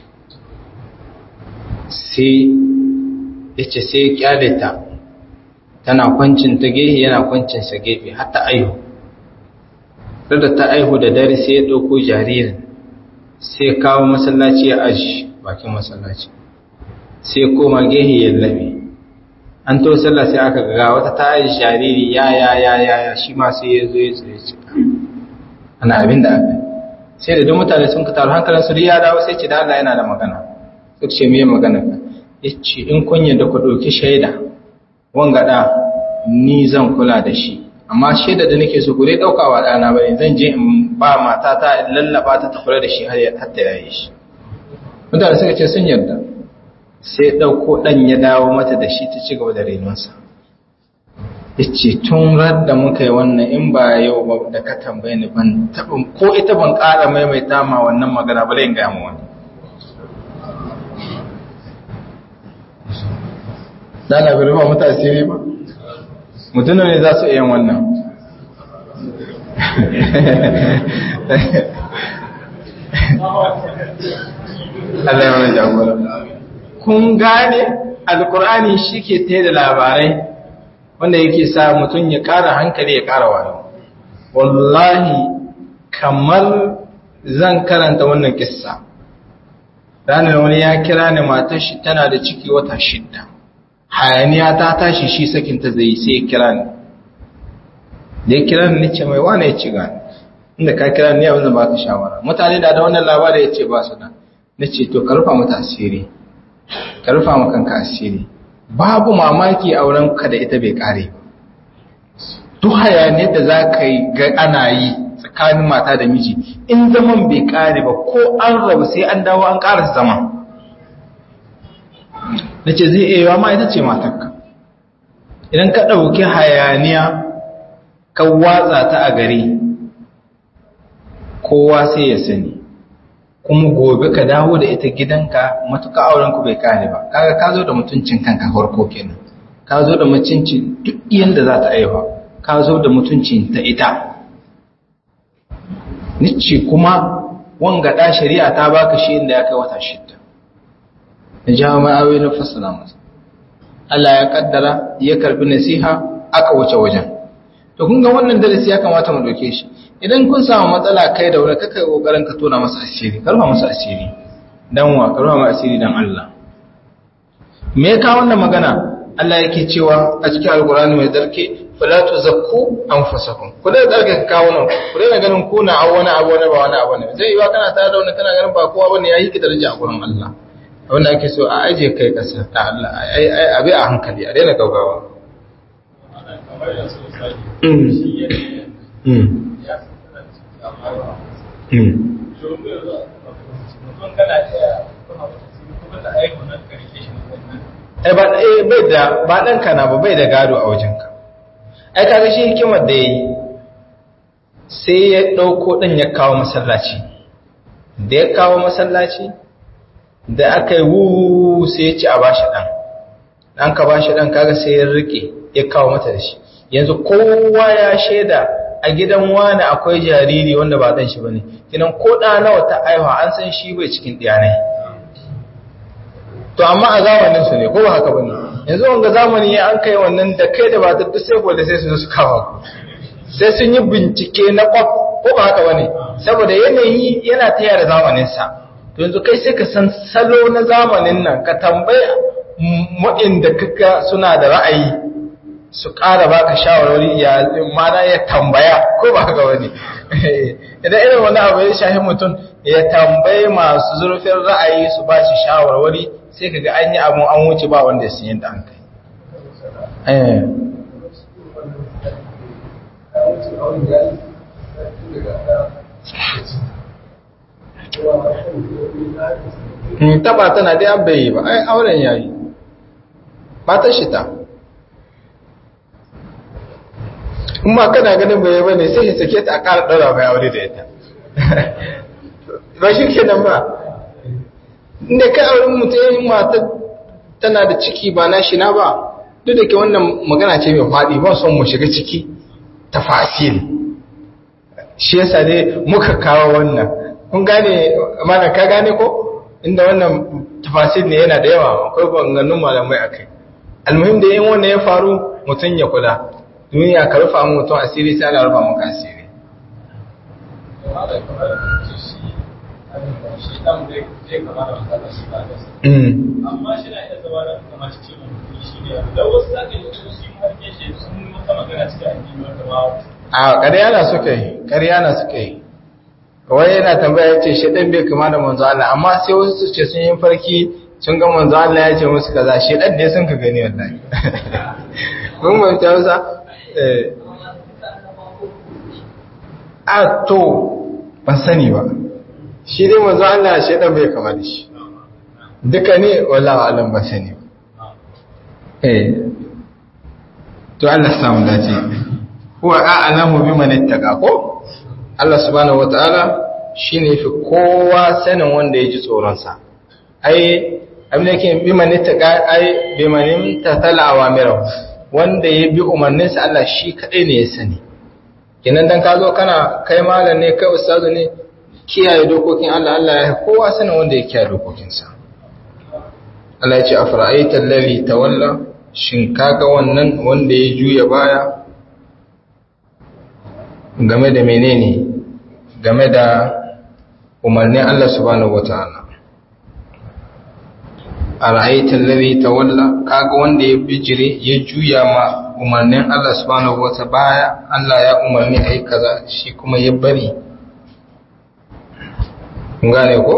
S1: sai ya ce sai ya kyale ta tana kwancin ta gefe yana kwancin sa gefe har ta aihu da ta aihu da dare sai ya ɗauko jaririn sai kawo masallaci ya aji bakin masallaci sai koma gehe ya labe an to sallah sai aka ga wata ta aji jariri ya ya ya ya ya shi ma sai ya zo ya tsaye ce ana abin da aka sai da duk mutane sun ka taru hankalin su ya dawo sai ce da Allah yana da magana sai ce me magana ka yace in kun da ku ɗauki shaida wanga da ni zan kula da shi amma shaida da nake so ku dai dauka wa dana bane zan je in ba matata in lallaba ta kula da shi har ya hatta yayi shi mutane suka ce sun yarda sai dauko dan ya dawo mata da shi ta ci gaba da renonsa yace tun da muka yi wannan in ba yau ba da ka tambaye ni ban tabin ko ita ban ƙara maimaita ma wannan magana ba in ga mu wani Dala bai rufa mata asiri ba? mutum ne za su iya wannan Allah ya wani jagora kun gane alkur'ani shi ke ta da labarai wanda yake sa mutum ya ƙara hankali ya ƙara wayo wallahi kamar zan karanta wannan kissa ranar wani ya kira ni matar shi tana da ciki wata shidda hayaniya ta tashi shi sakinta zai yi sai ya kira ni da ya kira ni ce mai wane ya ci gani inda ka kira ni abin da ba ka shawara mutane da da wannan labari ya ce ba su da na ce to ka rufa mata asiri ka rufa ma kanka asiri babu mamaki auren ka da ita bai kare duk hayaniyar da za ka yi ga ana yi tsakanin mata da miji in zaman bai kare ba ko an rabu sai an dawo an ƙara zaman na ce zai iya ma ita ce matakka idan ka ɗauki hayaniya ka watsa ta a gari kowa sai ya sani kuma gobe ka dawo da ita gidanka matuka aurenku bai kare ba kaga ka zo da mutuncin kanka farko kenan ka zo da mutuncin duk yanda za ta aiwa ka zo da mutuncin ta ita nice kuma wanga da shari'a ta baka shi inda ya kai wata shidda na jawo ma'awai na fassara masa Allah ya kaddara ya karbi nasiha aka wuce wajen to kun ga wannan darasi ya kamata mu doke shi idan kun samu matsala kai da wani kaka kokarin ka tona masa asiri karfa masa asiri dan wa karfa masa asiri dan Allah me ya kawo wannan magana Allah yake cewa a cikin alkurani mai darke fala tuzakku anfusakum ku da darke kawo nan ku da ganin ku na wani abu ne ba wani abu ne zai yi wa kana tare da wani kana ganin ba kowa bane yayi ki daraja a gurin Allah abinda ake so a aje kai kasa ta Allah ai ai abi a hankali a daina gaugawa ai ba bai da ba dan kana ba bai da gado a wajenka ai kaga shi hikimar da yayi sai ya dauko dan ya kawo masallaci da ya kawo masallaci da aka yi wuuu sai ya ci a bashi ɗan ɗan ka bashi ɗan kaga sai ya rike ya kawo mata da shi yanzu kowa ya shaida a gidan wani akwai jariri wanda ba ɗan shi ba ne kinan ko ɗa nawa ta aiwa an san shi bai cikin ɗiyanai to amma a zamanin su ne ko ba haka bane yanzu wanga zamani ya an kai wannan da kai da ba ta duk sai da sai su zo su kawo sai sun yi bincike na kwaf ko ba haka bane saboda yanayi yana taya da zamanin sa to yanzu kai sai ka san salo na zamanin nan ka tambaya waɗanda kaka suna da ra'ayi su ƙara baka shawarwari ya mana ya tambaya ko ba haka wani idan irin wani abu ya shahi mutum ya tambaye masu zurfin ra'ayi su ba shi shawarwari sai kaga an yi abun an wuce ba wanda ya sun yadda an kai taba tana dai an bai ba ai auren yayi ba ta shi ta in ma kana ganin bai ba ne sai ya sake ta a ƙara ɗaura mai aure da ita ba shi ke nan ba inda ka auren mutum mata tana da ciki ba na shi na ba duk da ke wannan magana ce mai faɗi ba son mu shiga ciki ta fasil shi yasa dai muka kawo wannan kun gane mana ka gane ko inda wannan tafasil ne yana da yawa akwai banganun malamai a kai almuhim da yin wannan ya faru mutum ya kula duniya ka rufa mutum asiri sai ana rufa maka asiri
S2: amma shi na iya zama da kamar cikin shi ne da wasu zaka yi wasu sun harke shi sun yi wata magana cikin addini wanda ba
S1: a ƙarya na suka yi ƙarya na suka yi kawai yana tambaya ya ce shaɗan bai kama da manzo Allah amma sai wasu su ce sun yi farki sun ga manzo Allah ya ce musu kaza shaɗan ne sun ka gani wallahi mun ban ta wasa a to ban sani ba shi dai manzo Allah shaɗan bai kama da shi duka ne wallahi alam ban sani ba eh to Allah samu dace huwa a'lamu biman ittaqa ko Allah subhanahu wata'ala shine fi kowa sanin wanda ya ji tsoron sa ai abin da yake biman ittaqa ai biman tatala awamiru wanda ya bi umarnin sa Allah shi kadai ne ya sani kenan dan ka zo kana kai malam ne kai ustazu ne kiyaye dokokin Allah Allah ya kowa sanin wanda ya kiyaye dokokin sa Allah ya ce afra'aita allazi tawalla shin kaga wannan wanda ya juya baya game da menene game da umarnin Allah subhanahu wata'ala a ra'aitar lari ta walla kaga wanda ya bijire ya juya ma umarnin Allah subhanahu wata baya Allah ya umarni a yi kaza shi kuma ya bari gane ko?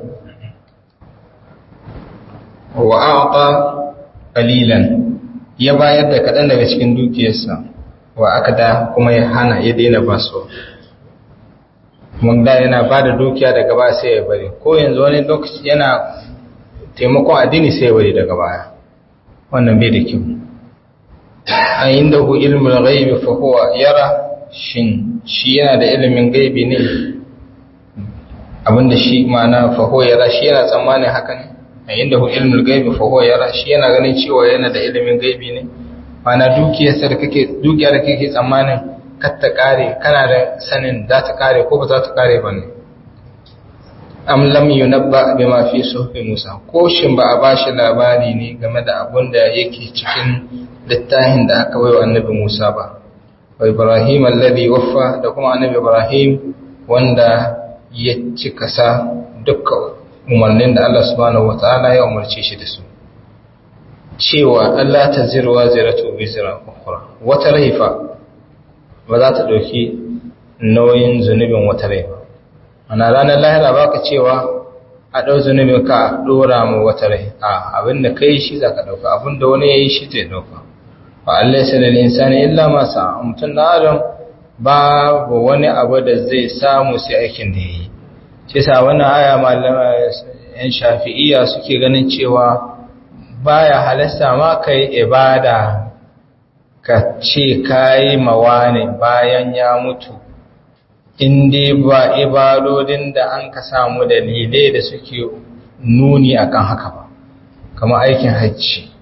S1: wa a'ta qalilan ya bayar da kaɗan daga cikin dukiyarsa wa aka da kuma ya hana ya daina basu mun da yana ba da dukiya daga baya sai ya bari ko yanzu wani lokaci yana taimakon addini sai ya bari daga baya wannan bai da kyau a inda hu ilmul ghaibi fa huwa yara shin shi yana da ilimin gaibi ne abinda shi ma'ana fa huwa yara shi yana tsammanin haka ne a inda hu ilmul ghaibi fa huwa yara shi yana ganin cewa yana da ilimin gaibi ne mana dukiyarsa da kake dukiya da kake tsammanin kar ta kare kana da sanin za ta kare ko ba za ta kare ba ne am lam yunabba bima fi suhfi Musa ko shin ba a bashi labari ne game da abun da yake cikin littafin da aka baiwa annabi Musa ba wa Ibrahim alladhi waffa da kuma annabi Ibrahim wanda ya cika sa dukkan umarnin da Allah subhanahu wataala ya umarce shi da su cewa Allah ta zirwa ziratu bizira ukhra wata laifa ba za ta dauki nauyin zunubin wata laifa ana ranar lahira baka cewa a dau zunubin ka dora mu wata rai a abinda kai shi zaka dauka abinda wani yayi shi zai dauka fa Allah sai lil insani illa ma sa mutun da adam babu wani abu da zai samu sai aikin da yayi shi sa wannan aya malama yan shafi'iyya suke ganin cewa baya halasta ma kai ibada ka ce kayi mawane bayan ya mutu inda ba ibadodin da an ka samu dalilai da suke nuni akan haka ba kamar aikin hajji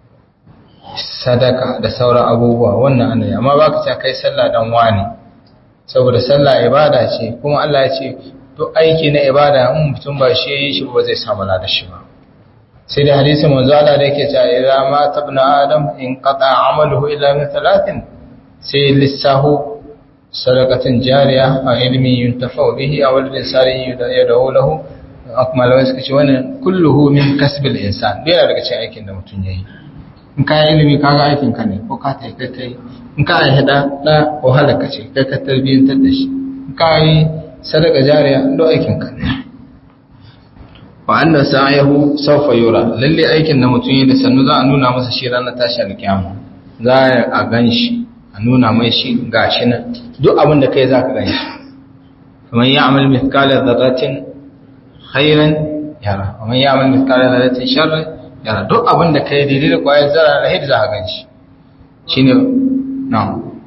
S1: sadaka da sauran abubuwa wannan ana yi amma baka ce kai sallah dan wani saboda sallah ibada ce kuma Allah ya ce duk aiki na ibada in mutum ba shi yi shi ba zai samu lada shi ba sai da hadisi manzo Allah da yake cewa idza ma tabna adam in qata amaluhu illa min thalathin sai lissahu sadaqatin jariya a ilmi yuntafa bihi aw al-insani yad'u lahu akmal wa suka ce wannan kulluhu min kasbil insan dai daga cikin aikin da mutum yayi in ka yi ilimi ka ga aikin ka ne ko ka ta kai kai in ka yi hada da wahala ka ce kai ka tarbiyyantar da shi in ka yi sadaka jariya do aikin ka ne wa anna sa'ahu sawfa yura lalle aikin da mutum yi da sannu za a nuna masa shi ranar tashi alkiyama za a gan shi a nuna mai shi gashi nan duk abin da kai za ka gan shi kamar ya amal mithqala dharratin khairan yara kamar ya amal mithqala dharratin sharran yara duk abin da kai daidai da kwayar zara da hid za a gan shi shine na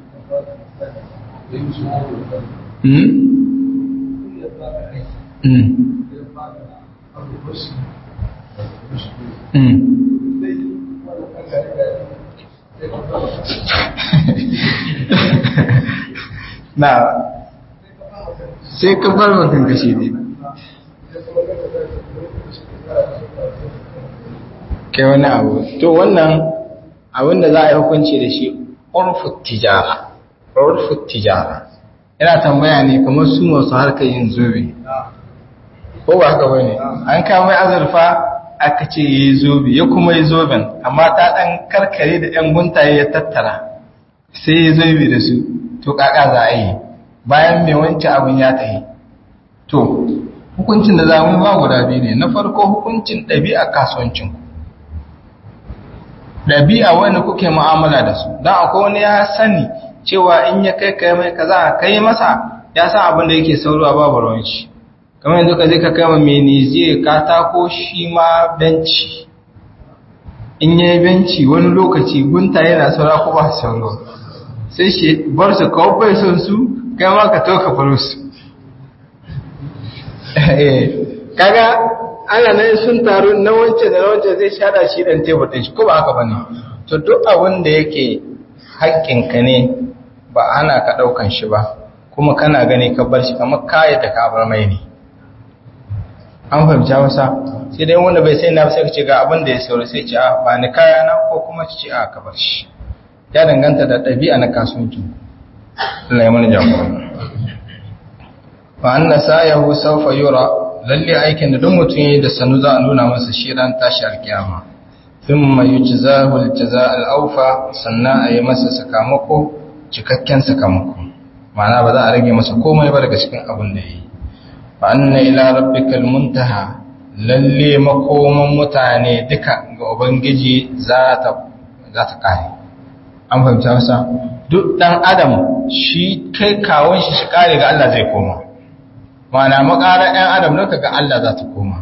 S1: hmm hmm na sai ka bar mutum kashi ne kai wani abu to wannan abin da za a yi hukunci da shi urfut tijara urfut tijara yana tambaya ne kamar su masu harkar yin zobe ko ba haka bane an kama azurfa aka ce yi zobe ya kuma yi zoben amma ta dan karkare da yan guntaye ya tattara sai ya zobe da su to kaka za a yi bayan mai wancan abin ya tahi to hukuncin da za mu ba guda biyu ne na farko hukuncin ɗabi'a kasuwancin ku ɗabi'a wanda kuke mu'amala da su don akwai wani ya sani cewa in ya kai kai mai kaza kai masa ya san abin da yake sauruwa babu rawanci kamar yanzu ka je ka kai ma menizier katako shi ma benci in ya yi benci wani lokaci gunta yana saura ko ba sauro sai shi bar su kawo bai son su kai ma ka toka faru su kaga ana nan sun taru na wancan da na wancan zai shada shi dan tebur din shi ko ba haka bane to duk abin da yake haƙƙinka ne ba ana ka ɗaukan shi ba kuma kana gani ka bar shi kamar kayan da ka bar mai ne an fahimta wasa sai dai wanda bai sai na sai ka ce ga abin da ya sauri sai ce a ba ni kaya na ko kuma ce a ka bar shi ya danganta da ɗabi'a na kasuwanci Allah ya mana jagora wa anna sayahu sawfa yura lalle aikin da duk mutum yayi da sanu za a nuna masa shi ran tashi alkiyama thumma yujzahu aljazaa alawfa sannan ayi masa sakamako cikakken sakamako ma'ana ba za a rage masa komai ba daga cikin abin da yayi fa anna ila rabbikal muntaha lalle makoman mutane duka ga ubangiji za ta za ta kare an fahimta masa duk dan adam shi kai kawon shi shi kare ga Allah zai koma mana makarar ɗan adam ne kaga Allah za ta koma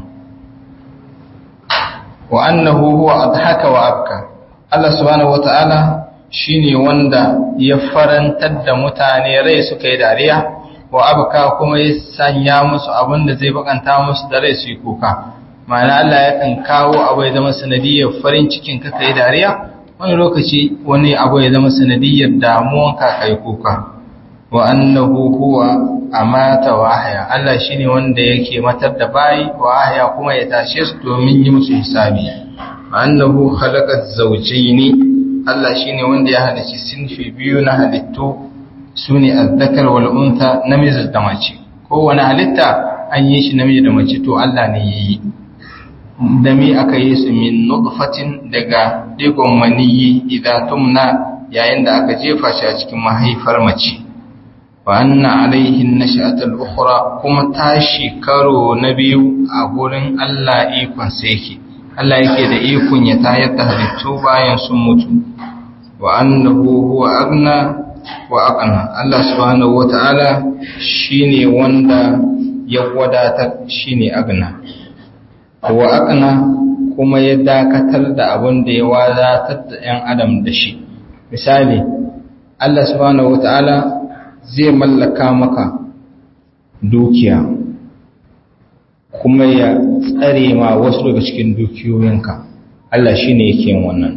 S1: wa annahu huwa adhaka wa abka Allah subhanahu wataala shine wanda ya farantar da mutane rai suka yi dariya wa abka kuma ya sanya musu abin da zai bakanta musu da rai su yi kuka ma'ana Allah ya kan kawo abu ya zama sanadiyar farin cikin ka kai dariya wani lokaci wani abu ya zama sanadiyar damuwan ka kai kuka wa annahu huwa amata wa ahya Allah shine wanda yake matar da bayi wa ahya kuma ya tashe su domin yi musu hisabi annahu khalaqa zawjayn Allah shine wanda ya halicci sinfi biyu na halittu sune azzakar wal untha namiji da mace kowane halitta an yi shi namiji da mace to Allah ne yayi da mi aka yi su min nutfatin daga digon maniyi idan tumna yayin da aka jefa shi a cikin mahaifar mace wa anna alaihin nash'atul ukhra kuma tashi karo na biyu a gurin Allah ikon sa yake Allah yake da ikon ya tayar da halittu bayan sun mutu wa annahu huwa agna wa aqna Allah subhanahu wata'ala shine wanda ya wadatar shine agna wa aqna kuma ya dakatar da abin da ya wadatar da 'yan adam da shi misali Allah subhanahu wata'ala zai mallaka maka dukiya kuma ya tsare ma wasu daga cikin dukiyoyinka Allah shi ne yake wannan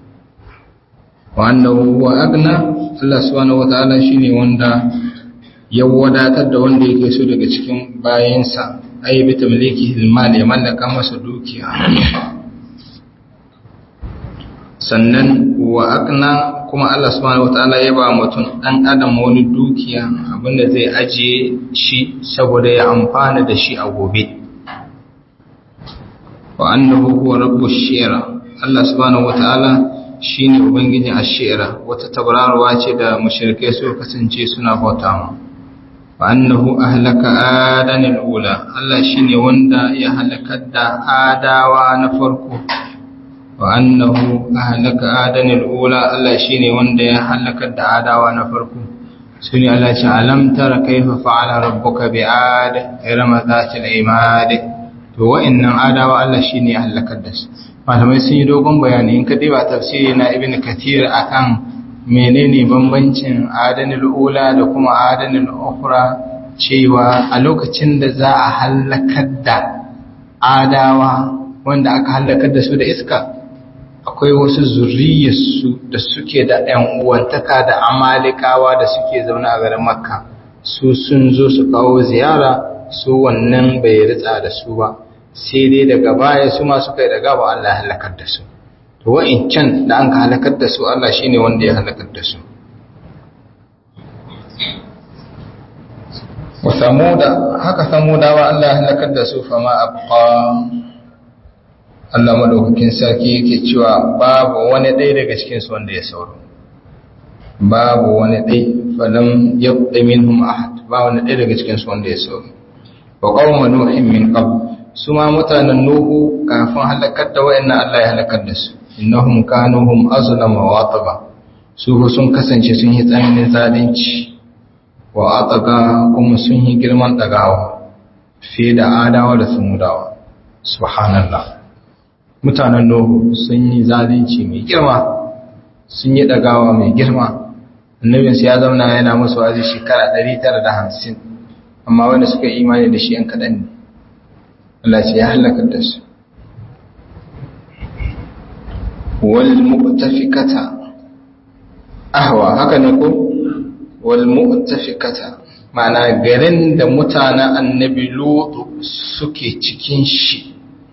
S1: wannan wa agna Allah subhanahu wata'ala shi ne wanda ya wadatar da wanda yake so daga cikin bayansa ai bi tamliki hilmal ya mallaka masa dukiya sannan wa aqna kuma Allah subhanahu wataala ya ba mutum dan adam wani dukiya abinda zai ajiye shi saboda ya amfana da shi a gobe wa annahu huwa rabbush shi'ra Allah subhanahu wataala shine ubangijin ash-shi'ra wata tabararwa ce da mushrikai su kasance suna bauta ma wa annahu ahlaka adanil ula Allah shine wanda ya halakar da adawa na farko wa annahu ahlaka adanil ula Allah shine wanda ya halakar da adawa na farko sune Allah ce alam tara kaifa fa'ala rabbuka bi'ad irama dhatil imad to wa'annan adawa Allah shine ya halakar da su malamai sun yi dogon bayani in ka diba tafsiri na ibn kathir akan menene bambancin adanil ula da kuma adanil ukhra cewa a lokacin da za a halakar da adawa wanda aka halakar da su da iska akwai wasu zuriyarsu da suke da ‘yan uwantaka da amalikawa da suke zaune a garin makka su sun zo su kawo ziyara su wannan bai ritsa da su ba sai dai daga baya su ma suka yi daga ba Allah ya halakar da su to wa'incan da an ka halakar da su Allah shi ne wanda ya halakar da su wa samuda haka samudawa Allah ya halakar da su fama abqa Allah madaukakin sarki yake cewa babu wani ɗaya daga cikinsu wanda ya sauro babu wani ɗai falam yabda minhum ahad ba wani ɗaya daga cikinsu wanda ya sauro wa qauma nuhin min qabl su ma mutanen nuhu kafin halakar da wayannan Allah ya halakar da su innahum kanu hum azlama wa ataba su sun kasance sun yi tsananin zalunci wa ataga kuma sun yi girman dagawa fiye da adawa da samudawa subhanallah mutanen Nuhu sun yi zalunci mai girma sun yi ɗagawa mai girma annabinsu ya zauna yana musu wazi shekara 950 amma wanda suka yi imani da shi yan kaɗan ne Allah ce ya halaka da su wal mu'tafikata ahwa haka ne ko wal mu'tafikata ma'ana garin da mutanen annabi lutu suke cikin shi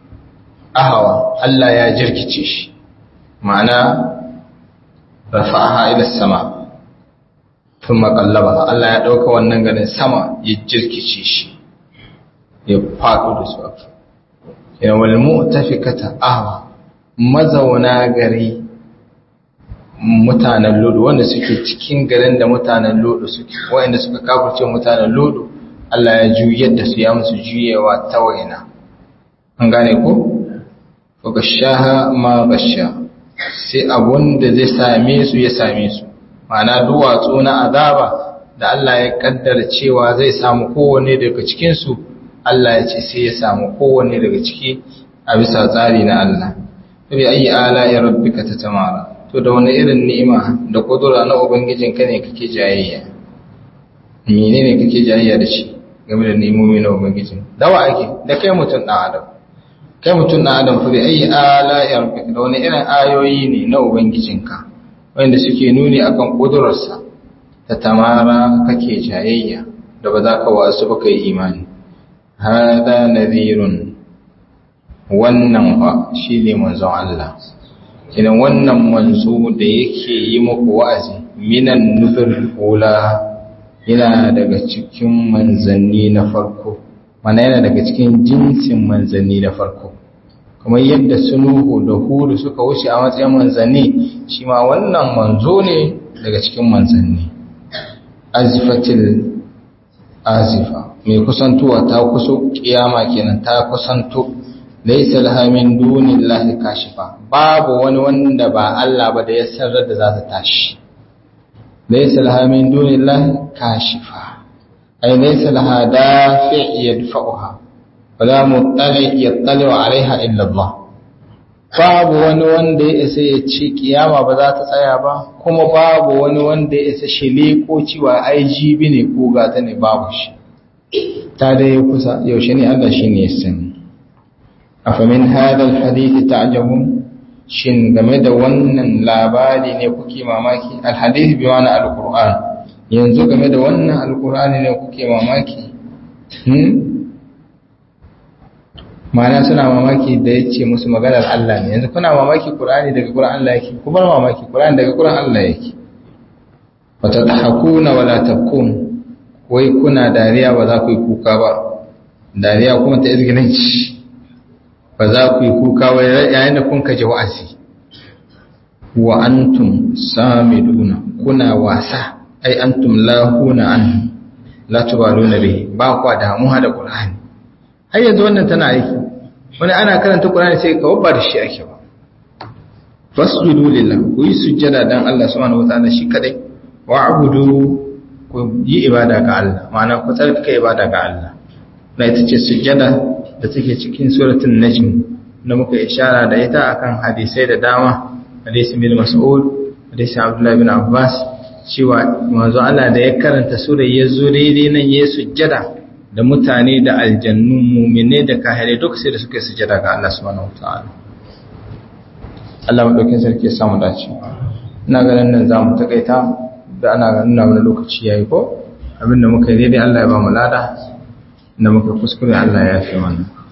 S1: ahawa Allah ya jirkice shi ma'ana rafa'aha ila sama thumma qallabaha Allah ya dauka wannan garin sama ya jirkice shi ya fado da su yana wal mu'tafikata ahwa mazauna gari mutanen lodo wanda suke cikin garin da mutanen lodo suke wanda suka kafirce mutanen lodo Allah ya juyar da su ya musu juyewa ta waina an gane ko fagashaha ma gasha sai abun da zai same su ya same su ma'ana duwatsu na azaba da Allah ya kaddara cewa zai samu kowanne daga cikin su Allah ya ce sai ya samu kowanne daga ciki a bisa tsari na Allah bi ayi ala ya rabbika tatamara to da wani irin ni'ima da kudura na ubangijin ka ne kake jayayya menene kake jayayya da shi game da ni'imomi na ubangijin dawa ake da kai mutum dan adam kai mutum na adam fa bi ayi ala ya rabbika da wani irin ayoyi ne na ubangijinka wanda suke nuni akan kudurarsa ta tamara kake jayayya da ba za ka wasu ba kai imani hada nadhirun wannan fa shine manzon Allah kinan wannan manzo da yake yi muku wa'azi minan nufir ula yana daga cikin manzanni na farko mana yana daga cikin jinsin manzanni na farko kamar yadda sunuhu da hudu suka wuce a matsayin manzanni shi ma wannan manzo ne daga cikin manzanni azifatil azifa mai kusantuwa ta kuso kiyama kenan ta kusanto laysa laha min dunillahi kashifa babu wani wanda ba Allah ba da ya sarrar da za ta tashi laysa laha min dunillahi kashifa ay laysa laha dafi' yadfa'uha wala muttali yattali alaiha illa Allah babu wani wanda ya isa ya ce kiyama ba za ta tsaya ba kuma babu wani wanda ya isa shile ko cewa ai jibi ne ko gata ne babu shi ta dai kusa yaushe ne Allah shine ya sani afamin hadal hadith ta'jabun shin game da wannan labari ne kuke mamaki alhadith bi ma'ana alquran yanzu game da wannan alqur'ani ne kuke mamaki hmm ma'ana suna mamaki da ya ce musu maganar Allah ne yanzu kuna mamaki Qur'ani daga Qur'an Allah yake ku bar mamaki Qur'ani daga Qur'an Allah yake wa tadhakuna wa la tabkun wai kuna dariya ba za ku yi kuka ba dariya kuma ta izgilanci ba za ku yi kuka ba yayin da kun kaje wa'azi wa antum samiduna kuna wasa ai antum lahuna an la tubaluna bihi ba ku damuwa da Qur'ani har yanzu wannan tana aiki wani ana karanta Qur'ani sai ka wabba da shi ake ba fasjudu lillah ku yi sujjada dan Allah subhanahu wataala shi kadai wa'budu ku yi ibada ga Allah ma'ana ku tsarkake ibada ga Allah na ita ce sujjada da take cikin suratul najm da muka ishara da ita akan hadisai da dama hadisi bin mas'ud hadisi abdullahi bin abbas cewa manzo Allah da ya karanta sura ya zo daidai nan ya sujjada da mutane da aljannu mu'mine da kahirai duk sai da suka sujjada ga Allah subhanahu wataala Allah madaukin sarki ya samu dace ina ganin nan zamu takaita da ana ganin na wani lokaci yayi ko abinda muka yi daidai Allah ya ba mu lada da muka kuskure Allah ya fi mana